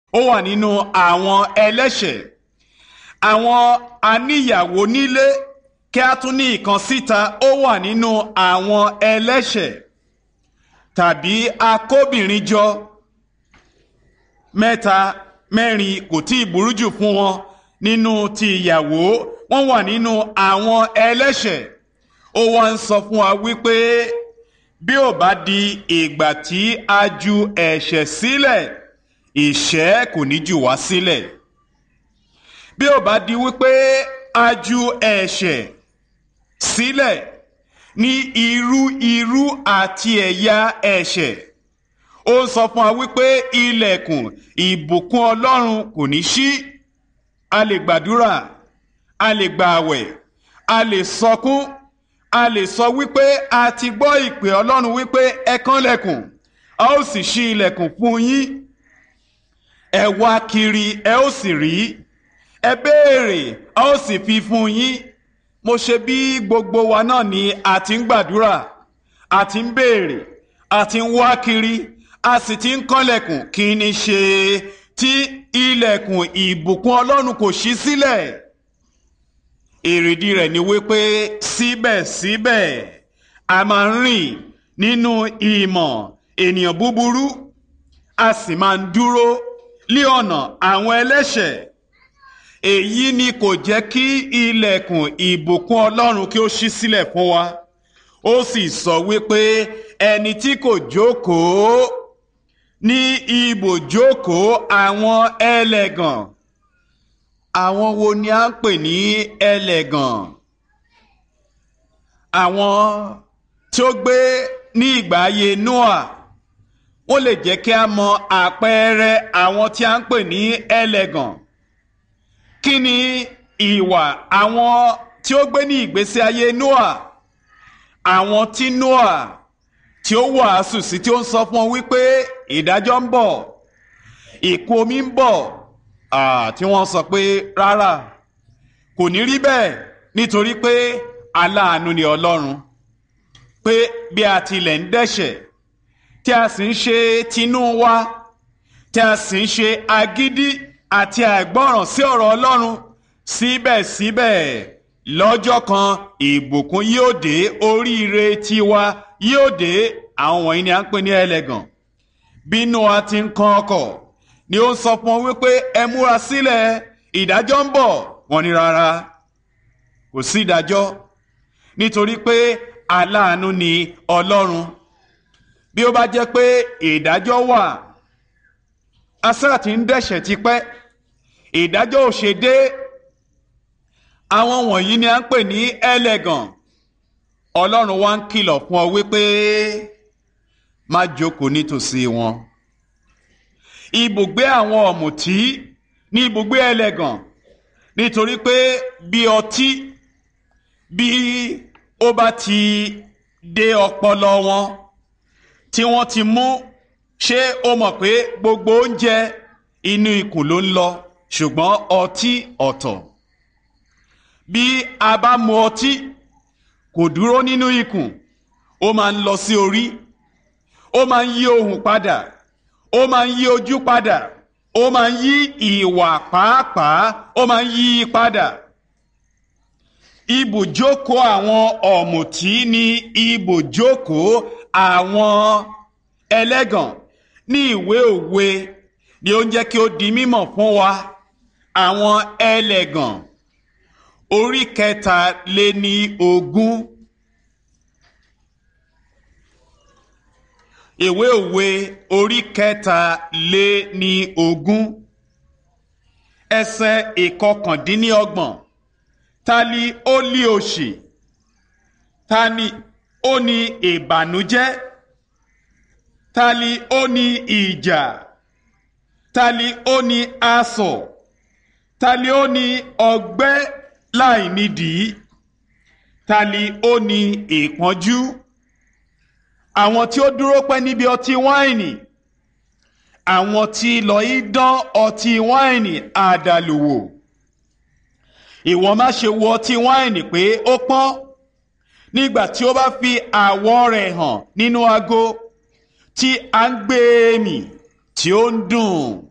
ó wà nínú àwọn ẹlẹ́ṣẹ̀ àwọn aníyàwó nílé kí a tún ní ìkan síta ó wà nínú àwọn ẹlẹ́ṣẹ̀ tàbí akóbìnrin jọ mẹ́ta mẹ́rin kò tí ì burú jù fún wọn nínú ti ìyàwó wọ́n wà nínú àwọn ẹlẹ́ṣẹ̀ ó wá ń sọ fún wa wípé bí ò bá di ìgbà tí a ju ẹ̀ṣẹ̀ sílẹ̀ ìṣẹ́ kò ní jù wá sílẹ̀ bí ò bá di wípé a ju ẹ̀ṣẹ̀ sílẹ̀ ní irú irú àti ẹ̀yà ẹ̀ṣẹ̀ ó sọ fún wa wípé ilẹ̀kùn ìbùkún ọlọ́run kò ní ṣí a lè gbàdúrà a lè gba àwẹ̀ a lè sọkún a lè sọ wípé a ti gbọ́ ìpè ọlọ́run wípé ẹ kànlẹ̀kùn a ó sì ṣí ilẹ̀kùn fún yín ẹ wá kiri ẹ ó sì rí ẹ béèrè a ó sì fi fún yín mo ṣe bí gbogbo wa náà ni a ti ń gbàdúrà a ti ń béèrè a ti ń wá kiri a sì ti ń kànlẹ̀kùn kí ni ṣe tí ilẹ̀kùn ìbùkún ọlọ́run kò ṣí sílẹ̀ èrèdí rẹ̀ ni wípé síbẹ̀síbẹ̀ a máa ń rìn nínú ìmọ̀ ènìyàn búburú a sì máa ń dúró lé ọ̀nà àwọn ẹlẹ́ṣẹ̀ èyí ni kò jẹ́ kí ilẹ̀kùn ìbùkún ọlọ́run kí ó ṣí sílẹ̀ fún wa ó sì sọ wípé ẹni tí kò jókòó ní ibùjókòó àwọn ẹlẹ́gàn àwọn wo ni a ń pè ní ẹlẹ́gàn àwọn tí ó gbé ní ìgbà ayé Noah wọ́n lè jẹ́ kí a mọ àpẹẹrẹ àwọn tí a ń pè ní ẹlẹ́gàn kí ni ìwà àwọn tí ó gbé ní ìgbésí ayé Noah àwọn tí Noah tí ó wàásù sí tí ó ń sọ fún ọ wípé ìdájọ́ ń bọ̀ ìkún omi ń bọ̀ tí wọ́n sọ pé rárá kò ní rí bẹ́ẹ̀ nítorí pé aláàánú ni Ọlọ́run pé bí a tilẹ̀ ń dẹ́ṣẹ̀ tí a sì ń ṣe tinú wa tí a sì ń ṣe agídí àti àìgbọ́ràn sí ọ̀rọ̀ Ọlọ́run síbẹ̀síbẹ̀ lọ́jọ́ kan ìbùkún yóò dé oríire tiwa yóò dé àwọn wọ̀nyí ni à ń pè ní ẹlẹ́gàn bínú a ti ń kan ọkọ̀ ni ó ń sọ fún ọ wípé ẹ múra sílẹ̀ ìdájọ́ ń bọ̀ wọ́n ní rárá kò sí ìdájọ́ nítorí pé aláàánú ni Ọlọ́run bí ó bá jẹ́ pé ìdájọ́ wà asá ti ń dẹ̀ṣẹ̀ tipẹ́ ìdájọ́ ò ṣe dé àwọn wọ̀nyí ni à ń pè ní ẹlẹ́gàn Ọlọ́run wá ń kìlọ̀ fún ọ wípé má jókòó nítòsí wọn ibùgbé àwọn ọ̀mùtí ní ibùgbé ẹlẹ́gàn nítorí pé bí ọtí bí ó bá ti dé ọpọlọ wọn tí wọ́n ti mú ṣé o mọ̀ pé gbogbo oúnjẹ inú ikùn ló ń lọ ṣùgbọ́n ọtí ọ̀tọ̀ bí a bá mu ọtí kò dúró nínú ikùn ó máa ń lọ sí orí ó máa ń yí ohùn padà ó máa ń yí ojú padà ó máa ń yí ìwà pàápàá ó máa ń yí padà ibùjókòó àwọn ọ̀mùtí ní ibùjókòó àwọn ẹlẹ́gàn ní ìwé òwe ni ó ń jẹ́ kí ó di mímọ̀ fún wa àwọn ẹlẹ́gàn orí kẹta lé ní ogún ìwé òwe orí kẹta lé ní ogún ẹsẹ̀ ìkọkàndínlọ́gbọ̀n ta ni ó lé òṣì ta ni ó ní ìbànújẹ́ ta ni ó ní ìjà ta ni ó ní asọ̀ ta ni ó ní ọgbẹ́ láì nídìí ta ni ó ní ìpọ́njú àwọn tí ó dúró pẹ́ níbi ọtí wáìnì àwọn tí lọ í dán ọtí wáìnì àdàlùwò ìwọ má ṣe wo ọtí wáìnì pé ó pọ́n nígbà tí ó bá fi àwọ̀ rẹ̀ hàn nínú ago tí a ń gbé mì tí ó ń dùn